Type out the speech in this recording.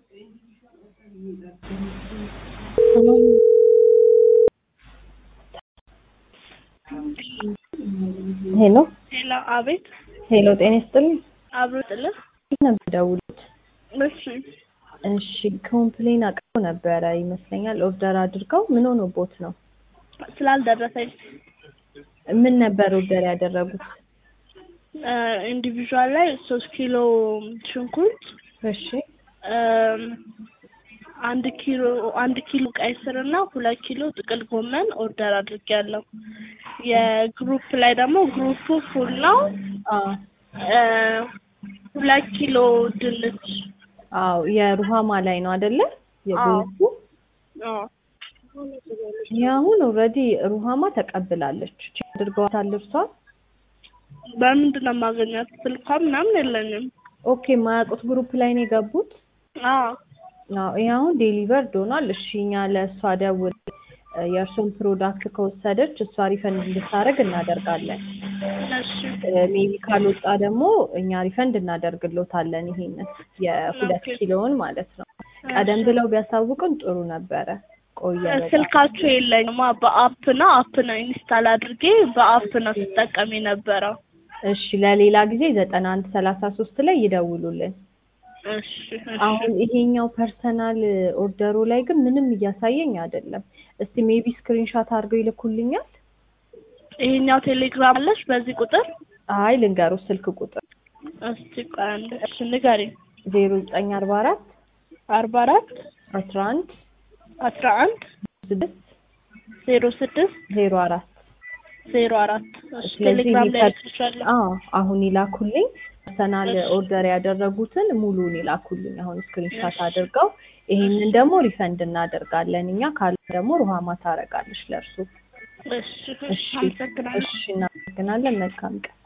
ሄሎ ሄሎ፣ አቤት። ሄሎ፣ ጤና ይስጥልኝ። አብሮ ጥልህ። ነበር ደውሉት። እሺ፣ እሺ፣ ኮምፕሌን አቅርበው ነበረ ይመስለኛል። ኦርደር አድርገው ምን ሆኖቦት ነው? ስላልደረሰኝ ምን ነበር ኦርደር ያደረጉት? ኢንዲቪዥዋል ላይ ሶስት ኪሎ ሽንኩርት እሺ፣ እም፣ አንድ ኪሎ አንድ ኪሎ ቀይ ስር እና ሁለት ኪሎ ጥቅል ጎመን ኦርደር አድርጌያለሁ። የግሩፕ ላይ ደግሞ ግሩፑ ፉል ነው። አዎ፣ እ፣ ሁለት ኪሎ ድንች። አዎ፣ የሩሃማ ላይ ነው አይደለ? የግሩፑ አዎ፣ የአሁን ኦልሬዲ ሩሃማ ተቀብላለች። ቼክ አድርገዋታል እርሷን። በምንድን ነው የማገኛት? ስልኳ ምናምን የለኝም። ኦኬ፣ የማያውቁት ግሩፕ ላይ ነው የገቡት። አዎ፣ አዎ፣ ይሄ አሁን ዴሊቨርድ ሆኗል። እሺ፣ እኛ ለእሷ ደውል የእርሱን ፕሮዳክት ከወሰደች እሷ ሪፈንድ እንድታደርግ እናደርጋለን። እሺ፣ ሜቢ ካልወጣ ደግሞ እኛ ሪፈንድ እናደርግሎታለን። ይሄንን የሁለት ኦኬ። ኪሎውን ማለት ነው። ቀደም ብለው ቢያሳውቅን ጥሩ ነበረ። ቆየ በጣም። ስልካችሁ የለኝማ። በአፕ ነው አፕ ነው ኢንስታል አድርጌ በአፕ ነው ስጠቀም የነበረው። እሺ ለሌላ ጊዜ ዘጠና አንድ ሰላሳ ሶስት ላይ ይደውሉልን። እሺ እሺ። አሁን ይሄኛው ፐርሰናል ኦርደሩ ላይ ግን ምንም እያሳየኝ አይደለም። እስቲ ሜቢ ስክሪንሻት አድርገው ይልኩልኛል። ይሄኛው ቴሌግራም አለሽ በዚህ ቁጥር? አይ ልንገሩ ስልክ ቁጥር እስቲ ቆይ አንድ እሺ ንገሪኝ። ዜሮ ዘጠኝ አርባ አራት አርባ አራት አስራ አንድ አስራ አንድ ስድስት ዜሮ ስድስት ዜሮ አራት ዜሮ አራት እሺ ስለዚህ ቴሌግራም ላይ ሊከ- ልክልሻለሁ። አዎ አሁን ይላኩልኝ። ፐርሰናል እሺ። ኦርደር ያደረጉትን ሙሉን ይላኩልኝ። አሁን ስክሪንሻት እሺ። አድርገው ይሄንን ደግሞ ሪፈንድ እናደርጋለን እኛ ካለ ደግሞ ሩሃማ ታረጋለች ለእርሱ። እሺ እሺ እሺ አመሰግናለሁ። እሺ እናመሰግናለን። መልካም ቀን